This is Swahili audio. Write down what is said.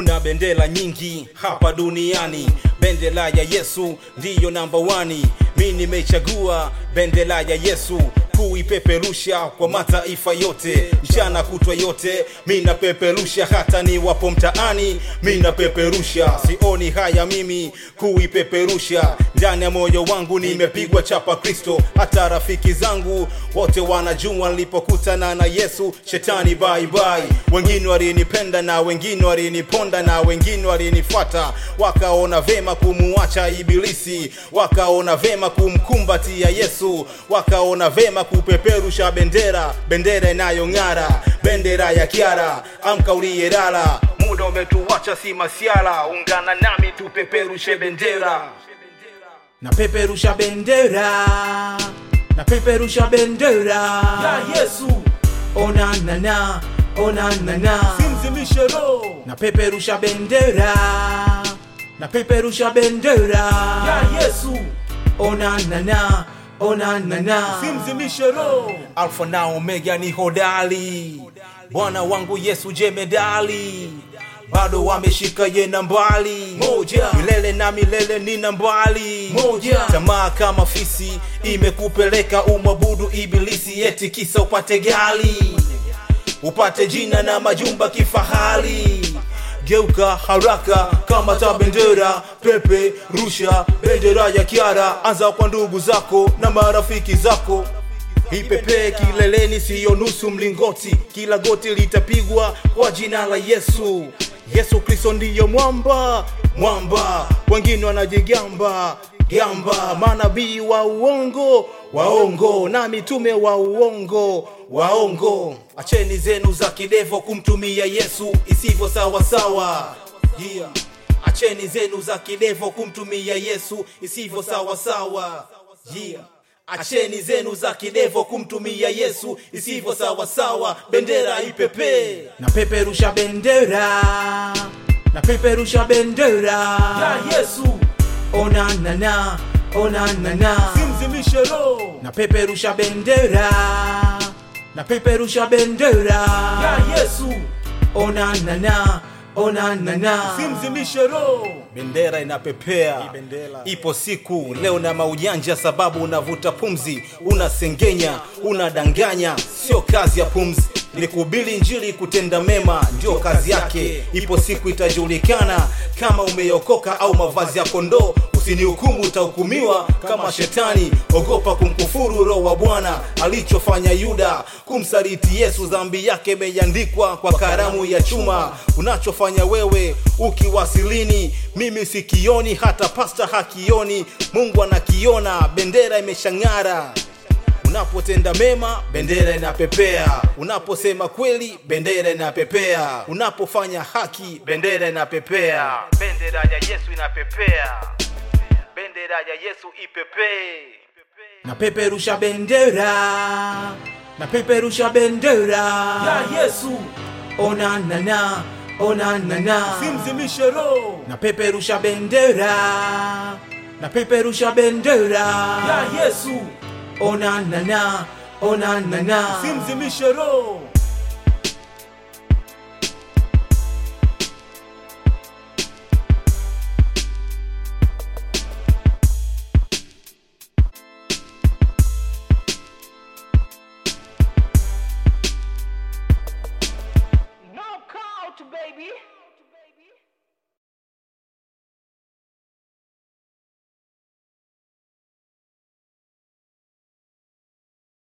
kuna bendera nyingi hapa duniani bendera ya yesu ndiyo namba wani mi nimechagua bendera ya yesu kuipeperusha kwa mataifa yote mchana kutwa yote mi napeperusha hata ni wapo mtaani mi napeperusha sioni haya mimi kuipeperusha ndani ya moyo wangu nimepigwa chapa kristo hata rafiki zangu wote wanajua nilipokutana na yesu shetani bye bye wengine walinipenda na wengine waliniponda na wengine walinifuata wakaona vema kumuacha ibilisi wakaona vema kumkumbatia yesu wakaona vema kupeperusha bendera bendera inayong'ara bendera ya kiara amka uliyelala muda umetuacha si masiala ungana nami tupeperushe bendera napeperusha bendera napeperusha bendera ya yesu onanana onanana simzimishe roho napeperusha bendera napeperusha bendera ya yesu onanana onanana simzimishe roho alfa na omega ni hodali bwana wangu yesu jemedali bado wameshika ye nambali moja milele na milele ni nambali moja tamaa kama fisi imekupeleka umwabudu ibilisi eti kisa upate gali upate jina na majumba kifahari geuka haraka kama ta bendera pepe rusha bendera ya kiara anza kwa ndugu zako na marafiki zako ipepee kileleni siyo nusu mlingoti kila goti litapigwa kwa jina la yesu yesu kristo ndiyo mwamba mwamba wengine wanajigamba gamba manabii wa uongo waongo na mitume wa uongo waongo acheni zenu za kidevo kumtumia yesu isivyo sawasawa yeah. acheni zenu za kidevo kumtumia yesu isivyo sawasawa yeah. acheni zenu za kidevo kumtumia yesu isivyo sawasawa bendera ipepee napeperusha bendera napeperusha bendera ya yesu onanana onanana simzimishe roho napeperusha bendera napeperusha bendera ya yesu onanana onanana simzimishe roho bendera inapepea ipo siku leo na maujanja sababu unavuta pumzi unasengenya unadanganya sio kazi ya pumzi ni kuhubiri njili kutenda mema ndio kazi yake ipo siku itajulikana kama umeokoka au mavazi ya kondoo usinihukumu utahukumiwa kama shetani ogopa kumkufuru roho wa bwana alichofanya yuda kumsaliti yesu dhambi yake imeandikwa kwa karamu ya chuma unachofanya wewe ukiwasilini mimi sikioni hata pasta hakioni mungu anakiona bendera imeshang'ara unapotenda mema bendera inapepea unaposema kweli bendera inapepea unapofanya haki bendera inapepea bendera ya yesu inapepea bendera ya yesu ipepee napeperusha bendera napeperusha bendera ya yesu onanana onanana simzimishe roho napeperusha bendera napeperusha bendera ya yesu onanana onanana simzimishe roho